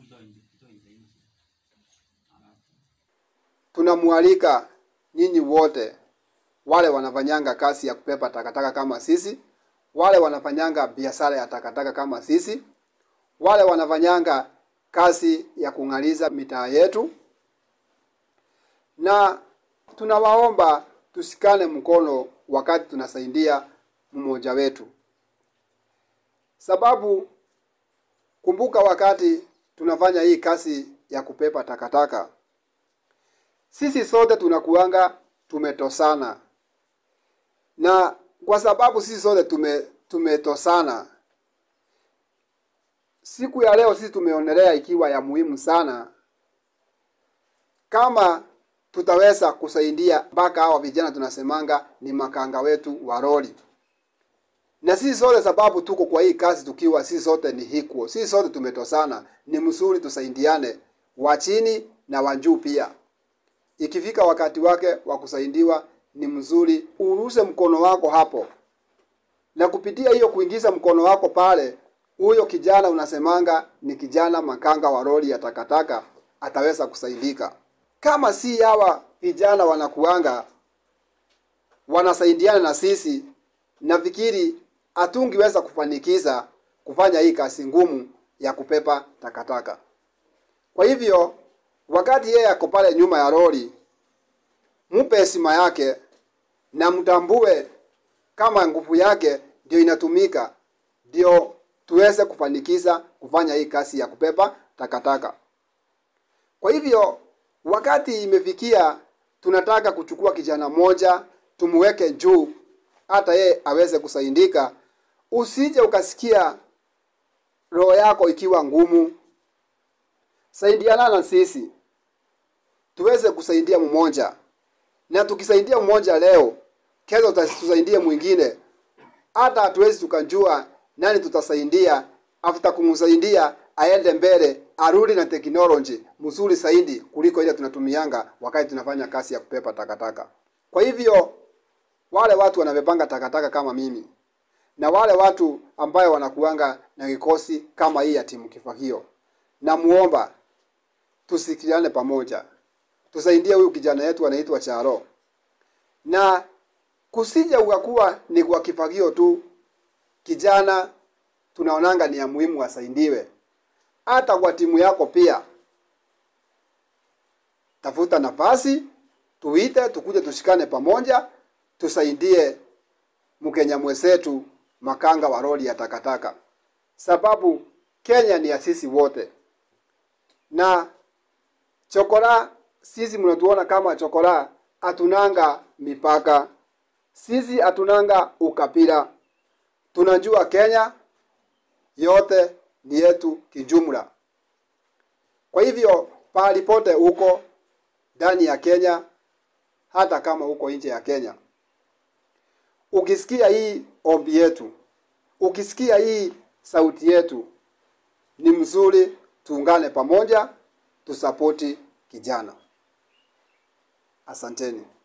tunamwalika nyinyi wote wale wanafanyanga kazi ya kupepa takataka kama sisi, wale wanafanyanga biashara ya takataka kama sisi, wale wanafanyanga kazi ya kung'aliza mitaa yetu, na tunawaomba tusikane mkono wakati tunasaidia mmoja wetu, sababu kumbuka, wakati tunafanya hii kazi ya kupepa takataka, sisi sote tunakuanga tumetosana, na kwa sababu sisi sote tume tumetosana, siku ya leo sisi tumeonelea ikiwa ya muhimu sana kama tutaweza kusaidia mpaka hawa vijana tunasemanga ni makanga wetu wa roli, na sisi sote sababu tuko kwa hii kazi tukiwa sisi sote ni equal, sisi sote tumetosana, ni mzuri tusaidiane, wa chini na wa juu pia. Ikifika wakati wake wa kusaidiwa, ni mzuri uruse mkono wako hapo, na kupitia hiyo kuingiza mkono wako pale, huyo kijana unasemanga ni kijana makanga wa roli ya takataka ataweza kusaidika. Kama si hawa vijana wanakuanga wanasaidiana na sisi, nafikiri hatungiweza kufanikiza kufanya hii kazi ngumu ya kupepa takataka. Kwa hivyo wakati yeye ako pale nyuma ya lori, mpe heshima yake na mtambue kama nguvu yake ndio inatumika, ndio tuweze kufanikiza kufanya hii kazi ya kupepa takataka. Kwa hivyo wakati imefikia, tunataka kuchukua kijana mmoja tumweke juu, hata yeye aweze kusaidika. Usije ukasikia roho yako ikiwa ngumu. Saidiana na sisi tuweze kusaidia mmoja, na tukisaidia mmoja leo, kesho tusaidie mwingine. Hata hatuwezi tukajua nani tutasaidia, after kumsaidia aende mbele, arudi na teknoloji mzuri zaidi kuliko ile tunatumianga wakati tunafanya kazi ya kupepa takataka. Kwa hivyo wale watu wanabebanga takataka kama mimi na wale watu ambayo wanakuanga na kikosi kama hii ya timu Kifagio, namuomba tusikiliane pamoja, tusaidie huyu kijana yetu anaitwa Charo, na kusija ukakuwa ni kwa Kifagio tu. Kijana tunaonanga ni ya muhimu asaidiwe, hata kwa timu yako pia. Tafuta nafasi, tuite, tukuje tushikane pamoja, tusaidie Mkenya mwenzetu makanga wa roli ya takataka, sababu Kenya ni ya sisi wote. Na chokora, sisi mnatuona kama chokora, hatunanga mipaka, sisi hatunanga ukabila. Tunajua Kenya yote ni yetu kijumla. Kwa hivyo pahali pote huko ndani ya Kenya, hata kama uko nje ya Kenya, ukisikia hii ombi yetu, ukisikia hii sauti yetu, ni mzuri tuungane pamoja, tusapoti kijana. Asanteni.